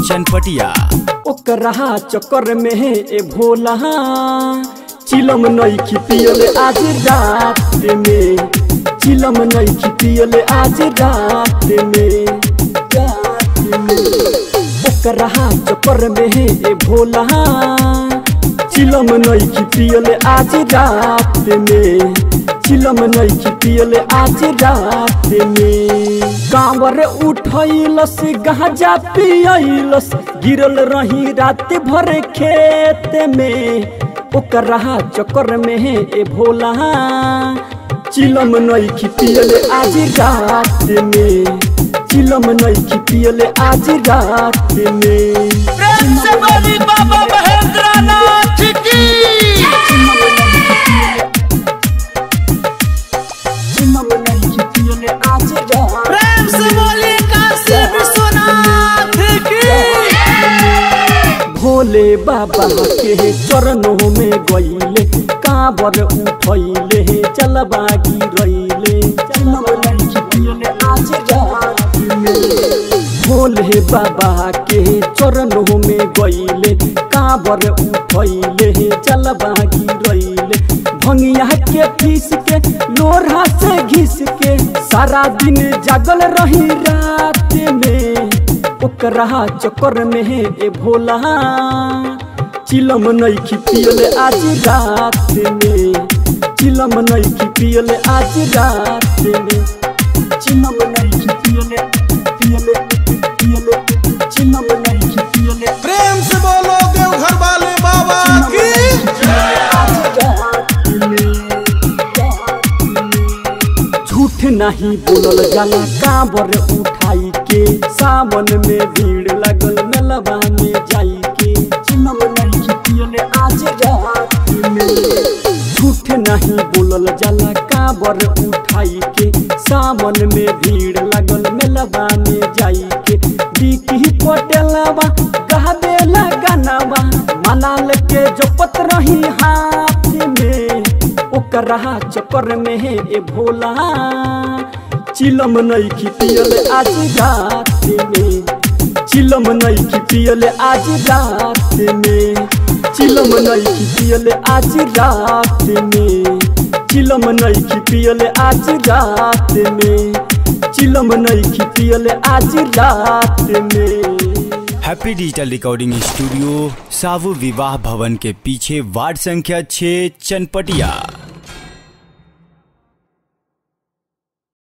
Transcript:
चनपटिया ओकरा चक्कर में ए भोला चिलम नइखी पियले आज रात में चिलम नइखी पियले आज रात में रात में ओकरा चक्कर में ए भोला चिलम नइखी पियले आज रात में चिलम नइखी पियले आज रात में कांवर उठैलस गाजा पियलस गिरल रही रात भर खेत में ओकरा चक्कर में ए भोला चिलम नइखी पियले आज रात में चिलम नइखी पियले आज रात में प्रेम से बोली बाबा महेंद्रनाथ की चिलम नइखी पियले आज रात प्रेम से बोली काशी विश्वनाथ की भोले बाबा के चरणों में गईले कांवर उठैले चलबा गिरैले आज रात में भोले बाबा के चरणों में गईले कांवर उठैले चलबा गिरैले भंगिया के पीस के लोढ़ा से घिस के सारा दिन जागल रही रात में ओकरा चक्कर में ए भोला चिलम नइखी पियले आज रात में चिलम नइखी पियले आज रात में चिलम नइखी पियले पियले पियले चिलम नइखी पियले प्रेम से बोलो देवघर वाले बाबा की आज रात में रात में झूठ नहीं बोलल जाला कांवर उठाई के सावन में भीड़ लगल मेलवा में जाई के चिलम नहीं पियले आज रात में झूठ नहीं बोलल जाला कांवर उठाई के सावन में भीड़ लगल मेलवा में जाई के बिकी पटेलवा गावेला गानावा मनाल के जपत रही हाथ में ओकरा चक्कर में ए भोला चिलम नइखी पियले आज रात में चिलम नइखी पियले आज रात में चिलम नइखी पियले आज रात में चिलम नइखी पियले आज रात में चिलम नइखी पियले आज रात में हैप्पी डिजिटल रिकॉर्डिंग स्टूडियो सावु विवाह भवन के पीछे वार्ड संख्या 6 चनपटिया